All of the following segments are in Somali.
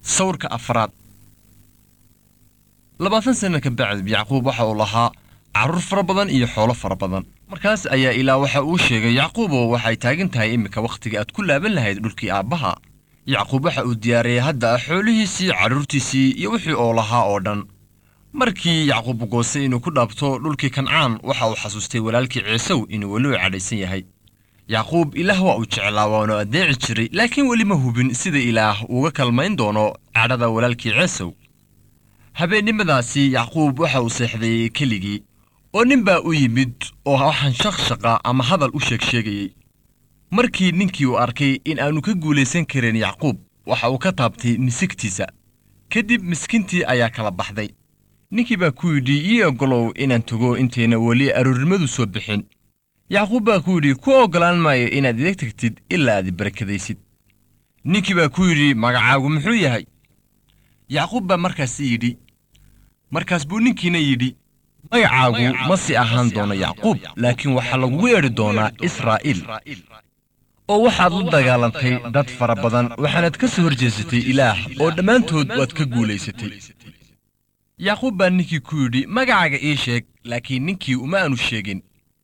sawirka afraad labaatan sana ka bacd yacquub waxa uu lahaa carruur fara badan iyo xoolo fara badan markaas ayaa ilaa waxa uu sheegay yacquubo waxay taagan tahay iminka wakhtiga aad ku laaban lahayd dhulkii aabbaha yacquub waxa uu diyaariyey hadda xoolihiisii carruurtiisii iyo wixii oo lahaa oo dhan markii yacquub goostay inuu ku dhaabto dhulkii kancaan waxa uu xasuustay walaalkii ciisow inuu weli u cadhaysan yahay yacquub ilaah waa uu jeclaa waanu addeeci jiray laakiin weli ma hubin sida ilaah uuga kalmayn doono cadhada walaalkii ciisow habeennimadaasi yacquub waxa uu seexday keligii oo nin baa u yimid oo waxaan shaqshaqa ama hadal u sheeg sheegayey markii ninkii uu arkay in aanu ka guulaysan karin yacquub waxa uu ka taabtay misigtiisa kadib miskiintii ayaa kala baxday ninkii baa ku yidhi ii oggolow inaan tago intayna weli aroornimadu soo bixin yacquub baa ku yidhi ku oggolaan maayo inaad idag tagtid ilaa aad barakadaysid ninkii baa ku yidhi magacaagu muxuu yahay yacquub baa markaas yidhi markaas buu ninkiina yidhi magacaagu ma si ahaan doono yacquub laakiin waxaa lagugu yeedhi doonaa israa'iil oo waxaad la dagaalantay dad fara badan waxaanaad ka soo horjeesatay ilaah oo dhammaantood waad ka guulaysatay yacquub baa ninkii ku yidhi magacaaga ii sheeg laakiin ninkii uma aanu sheegin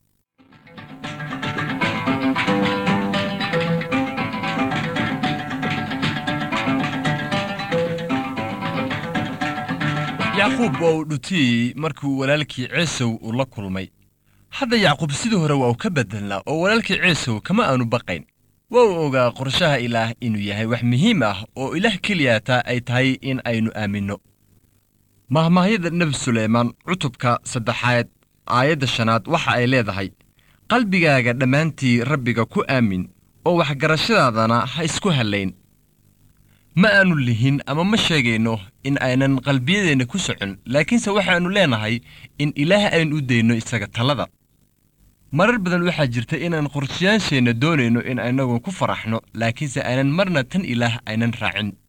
yacquub waa uu dhutiyey markuu walaalkii ciisow uu la kulmay hadda yacquub sidii hore waa uu ka beddelnaa oo walaalkii ciisow kama aanu baqayn waa uu ogaa qorshaha ilaah inuu yahay wax muhiim ah oo ilaah keliyaataa ay tahay in aynu aaminno mahmaahyada nebi suleymaan cutubka saddexaad aayadda shanaad waxa ay leedahay qalbigaaga dhammaantii rabbiga ku aamin oo waxgarashadaadana ha isku hallayn ma aanu lihin ama ma sheegayno in aynan qalbiyadeenna ku socon laakiinse waxaannu leenahay in ilaah aynu u dayno isaga talada marar badan waxaa jirta inaan qorshayaansheenna doonayno in aynagu ku faraxno laakiinse aynan marna tan ilaah aynan raacin